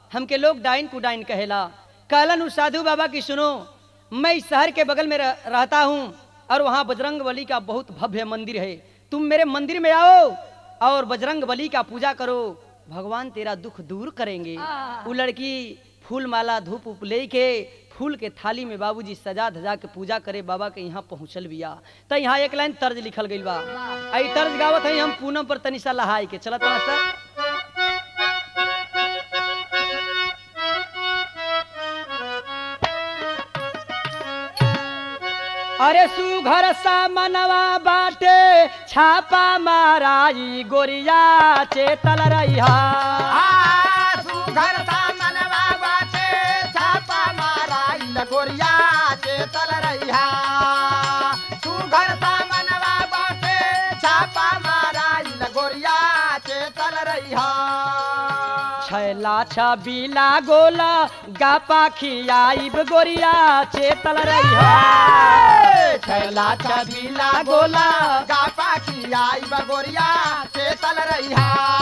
हमके लोग डाइन कुडाइन कहेला कहलन उस साधु बाबा की सुनो मैं इस शहर के बगल में रह, रहता हूँ और वहाँ बजरंग बली का बहुत भव्य मंदिर है तुम मेरे मंदिर में आओ और बजरंग बली का पूजा करो भगवान तेरा दुख दूर करेंगे वो लड़की फूल माला धूप उप ले के फूल के थाली में बाबूजी सजा धजा के पूजा करे बाबा के यहाँ पहुँचल बिया तो यहाँ एक लाइन तर्ज लिखल गई बा आई तर्ज गावत है हम पूनम पर तनिसा लहाई के चलत मास्टर अरे सुघर सा मनवा बाटे छापा माराई गोरिया चेतल रहिया सुघर सा मनवा बाटे छापा माराई लगोरिया चेतल रहिया सुघर सा मनवा बाटे छापा माराई लगोरिया चेतल रहिया छैला छबीला गोला गापा खियाइब गोरिया चेतल रहिया छैला छबीला गोला गापा की आई बगोरिया चेतल रहिया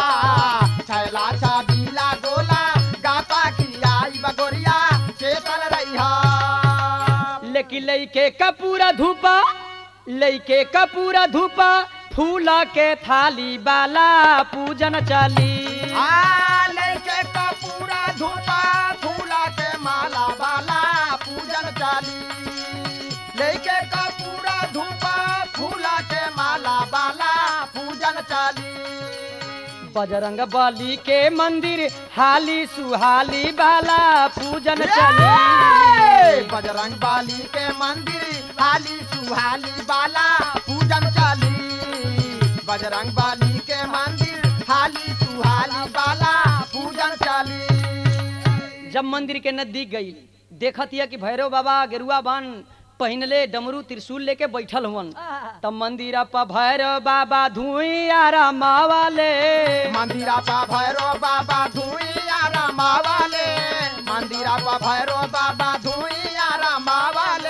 छैला छबीला गोला गापा की आई बगोरिया चेतल रहिया लेकिन लइके कपूरा धूपा लइके कपूरा धूपा फूला के थाली बाला पूजन चली आ लेके कपूरा धूपा फूला के माला वाला पूजन चाली लेके कपूरा धूपा फूला के माला वाला पूजन चाली बजरंग बली के मंदिर हाली सुहाली बाला पूजन चली बजरंग बाली के मंदिर हाली सुहाली बाला पूजन चाली बजरंग बाली के मंदिर हाली सुहाली बाला पूजन चाली जब मंदिर के नजदीक गई देखत हिया कि भैरव बाबा गेरुआ बान पहिनले डमरू त्रिशूल लेके बैठल हुवन तब मंदिर पर भैरव बाबा धुइया मावाले मंदिरा पा भैरो बाबा धुइया रमावाले मंदिरा पा भैरो बाबा धुइया रमावाले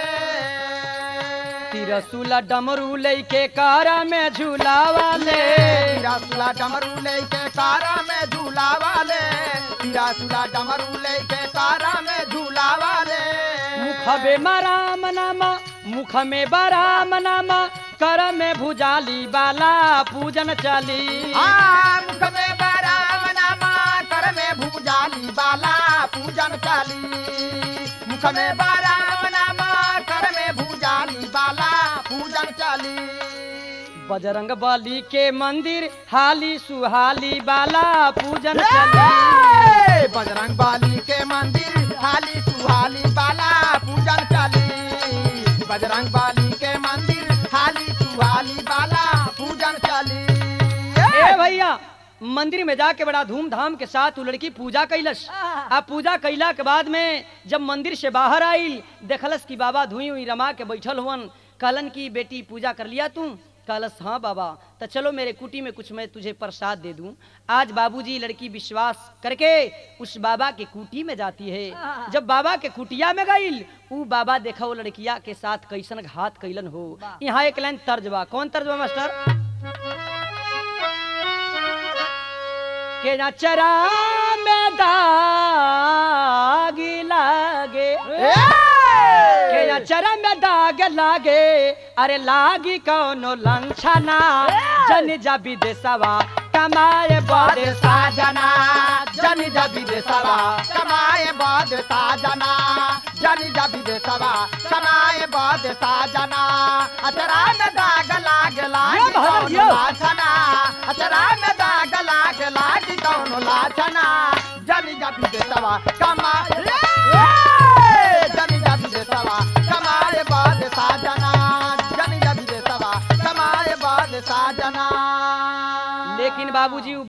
त्रिशूल डमरू लेके कारा में झूलावाले तिरासुला डमरू लेके कारा में झूला वाले तिरासुला डमरू लेके कारा में झूला वाले मुख में राम नामा मुख में बराम नामा कर में भुजाली बाला पूजन चली आ मुख में बराम नामा कर में भूजाली बाला पूजन चाली मुख में बराम नामा कर में भूजाली बाला पूजन चाली बजरंग बली के मंदिर हाली सुहाली बाला पूजन चली ए, बजरंग बाली के मंदिर हाली सुहाली बाला पूजन चाली बजरंग बाली के मंदिर हाली सुहाली बाला पूजन चाली ए भैया मंदिर में जाके बड़ा धूमधाम के साथ वो लड़की पूजा कैलस आ पूजा कैला के बाद में जब मंदिर से बाहर आई देखलस कि बाबा धुई हुई रमा के बैठल हुवन कहलन की बेटी पूजा कर लिया तू कहलस हाँ बाबा तो चलो मेरे कुटी में कुछ मैं तुझे प्रसाद दे दूं आज बाबूजी लड़की विश्वास करके उस बाबा के कुटी में जाती है जब बाबा के कुटिया में गईल ऊ बाबा देखा वो लड़किया के साथ कैसन घात कैलन हो यहाँ एक लाइन तर्ज बा कौन तर्ज बा मास्टर के नचरा में दाग लागे के नचरा में दाग लागे अरे लागी कौनो लंछना जन जा विदेशवा कमाए बड़े साजना जन जब विदेशवा कमाए बाद साजना जन जब विदेशवा कमाए बाद साजना अचरा में दाग लाग लाग यो बहादुर, कौन यो। लाछना अचरा में दाग लाग लाग कौन लाछना जन जब विदेशवा कमाए जन जब विदेशवा कमाए बाद साजना जन जब विदेशवा कमाए बाद साजना लेकिन बाबूजी उ